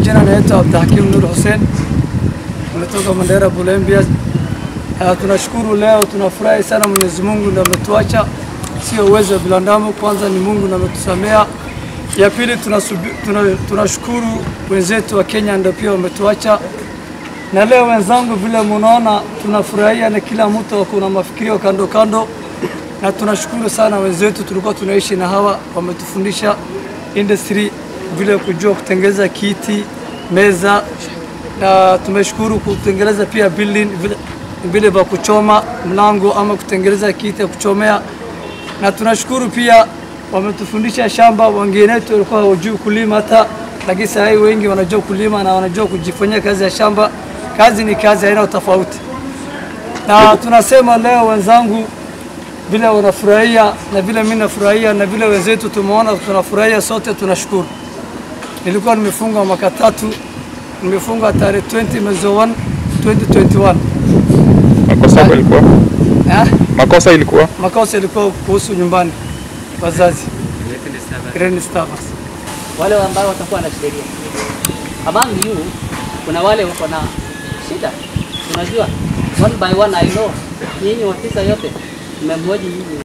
majina naitwa Abdulhakim Nur Hussein, nimetoka Mandera Bulembia. Uh, tunashukuru leo, tunafurahi sana. Mwenyezi Mungu ndiye ametuacha, sio uwezo wa binadamu. Kwanza ni Mungu ndiye ametusamea. Ya pili tunasubi- tuna- tunashukuru wenzetu wa Kenya ndio pia wametuacha, na leo wenzangu, vile munaona tunafurahia, na kila mtu kuna mafikirio kando kando, na tunashukuru sana wenzetu, tulikuwa tunaishi na hawa, wametufundisha industry vile kujua kutengeneza kiti, meza, na tumeshukuru kutengeneza pia building vile, vile vya kuchoma mlango ama kutengeneza kiti ya kuchomea, na tunashukuru pia wametufundisha shamba. Wengine wetu walikuwa hawajui kulima hata, lakini sasa hivi wengi wanajua kulima na wanajua kujifanyia kazi ya shamba. Kazi ni kazi, haina tofauti, na tunasema leo wenzangu vile wanafurahia na vile mimi nafurahia na vile wenzetu tumeona tunafurahia, sote tunashukuru. Nilikuwa nimefunga mwaka tatu, nimefunga tarehe 20 mwezi wa 1 2021. Makosa yako ilikuwa? Eh? Makosa ilikuwa? Makosa ilikuwa kuhusu nyumbani, wazazi Green Disturbance. wale ambao watakuwa na sheria. Among you kuna wale wako na shida, unajua one by one I know nyinyi watisa yote mmemhoji nyinyi